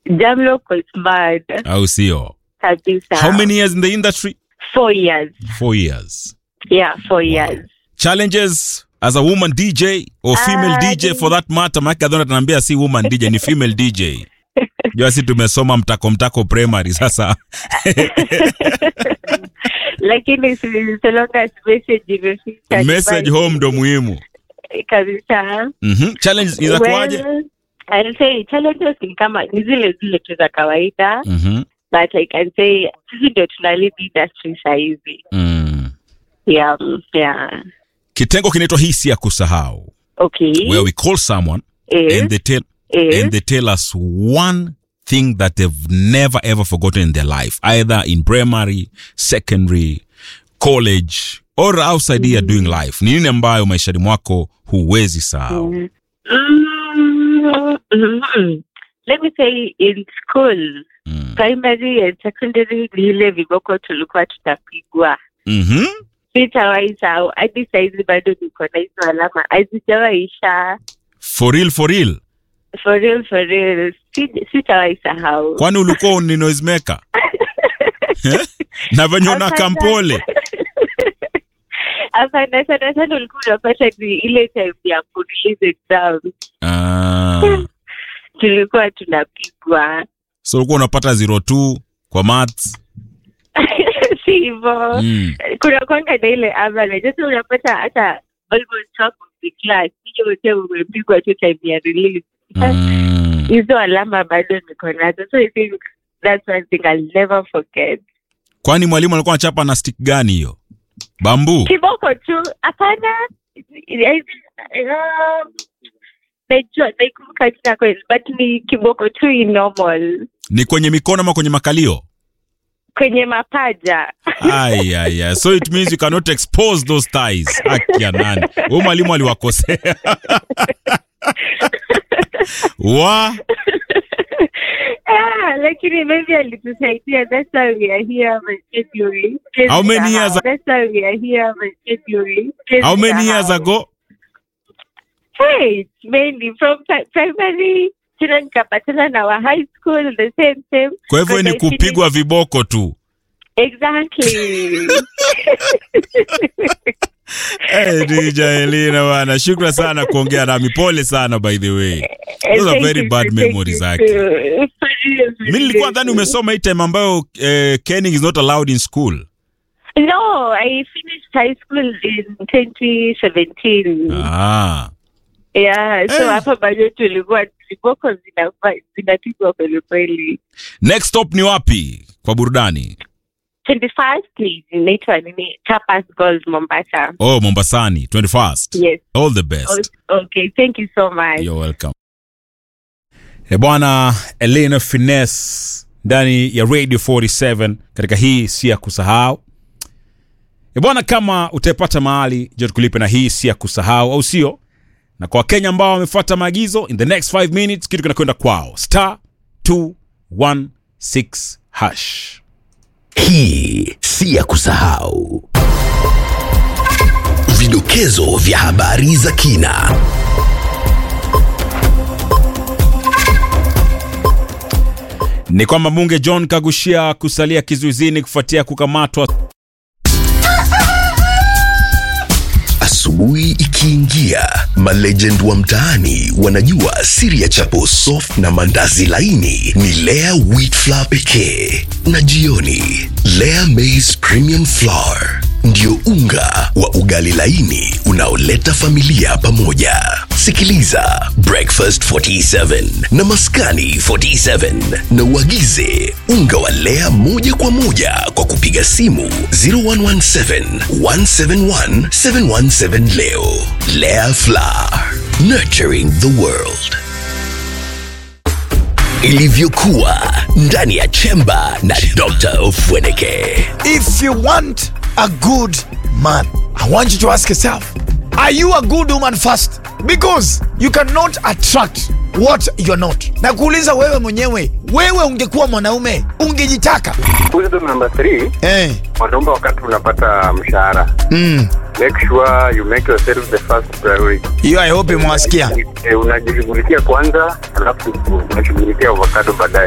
Jamlock was mad au sio kabisa. how many years in the industry Four years. four years Yeah, four years. challenges as a woman dj or female Ah, dj for that matter maake adhona tunaambia si woman dj ni female dj jua si tumesoma mtako mtako primary sasa Lakini si so long as message imefika. message nyumbani, home ndo muhimu Kabisa. mm-hmm. challenge inakuaje Well, I'll say challenges ni kama ni zile zile tu za kawaida mm-hmm. but I can say sisi ndio tuna lead industry sahizi. mm. Yeah, yeah. kitengo kinaitwa hisi ya kusahau Okay. where we call someone Yes, and they tell yes. and they tell us one thing that they've never ever forgotten in their life, either in primary, secondary, college, or outside here doing life. Ni nini ambayo maishani mwako huwezi sahau? Mm. Mm, mm. Let me say in school, Mm. primary and secondary ni ile viboko tulikuwa tutapigwa. Mhm. Sitawahi sahau hadi saizi bado niko na hizo alama hazijawaisha. For real, for real. For real, for real. Si- Sitawahi sahau. Kwani ulikuwa ni noisemaker? Eh? Na venye una Hapana. kampole. Hapana, sana sana ulikuwa unapata ni ile time ya kurelease exam Ah. tulikuwa tunapigwa. So ulikuwa unapata 02 kwa maths. si hivo Mm. kuna kwanga na ile average sasa unapata hata almost half of the class hiyo wote umepigwa tu time ya release Mm. hizo alama bado niko nazo so I think that's one thing I'll never forget Kwani mwalimu alikuwa anachapa na stick gani hiyo? Bambu. kiboko tu hapana I think, um, najua naikumbuka jina kweli but ni kiboko tu in normal Ni kwenye mikono ama kwenye makalio? kwenye mapaja Ay, ay, ay. So it means you cannot expose those ties. Haki ya nani? Huyu mwalimu aliwakosea. Wa Ah, lakini maybe alitusaidia that's why we are here February. How many years a- That's why we are here February. how many years ago? Hey, it's mainly from pri- primary tena nikapatana na wa high school the same same. Kwa hivyo ni Because I kupigwa viboko tu. Exactly. Hey, DJ Elina bwana, shukran sana kuongea nami. Pole sana by the way. Those are Thank very you, bad thank memories you. actually. For real, for Mimi nilikuwa real. nadhani umesoma hii time ambayo eh, caning is not allowed in school. No, I finished high school in 2017. Ah. Yeah, so Eh. hapa bado tulikuwa viboko zinafa- zinapigwa kweli kweli. Next stop ni wapi kwa burudani? 21st please, inaitwa nini? Tapas Gold Mombasa. Oh, Mombasani, 21st. Yes. All the best. O- Okay, thank you so much. You're welcome. E bwana Elena Finesse ndani ya Radio 47 katika hii si ya kusahau. E bwana, kama utaipata mahali je, tukulipe na hii si ya kusahau, au sio? Na kwa Wakenya ambao wamefuata maagizo, in the next 5 minutes kitu kinakwenda kwao, star 216 hash. Hii si ya kusahau. Vidokezo vya habari za kina. Ni kwamba mbunge John Kagushia kusalia kizuizini kufuatia kukamatwa Asubuhi ikiingia, malegend wa mtaani wanajua siri ya chapo soft na mandazi laini ni Lea wheat flour pekee, na jioni Lea maize premium flour ndio unga wa ugali laini unaoleta familia pamoja. Sikiliza Breakfast 47 na Maskani 47 na uagize unga wa Lea moja kwa moja kwa kupiga simu 0117 171 717 leo. Lea Flour, nurturing the world. Ilivyokuwa ndani ya chemba na Dr. Ofweneke. If you want a good man, I want you to ask yourself, are you a good woman first? Because you cannot attract what you're not. Na kuuliza wewe mwenyewe, wewe ungekuwa mwanaume, ungejitaka? Wisdom number three, Eh, mwanaume wakati unapata mshahara mm. make sure you make yourself the first priority. Hiyo I hope mwasikia. Eh, unajishughulikia kwanza alafu unashughulikia avocado baadaye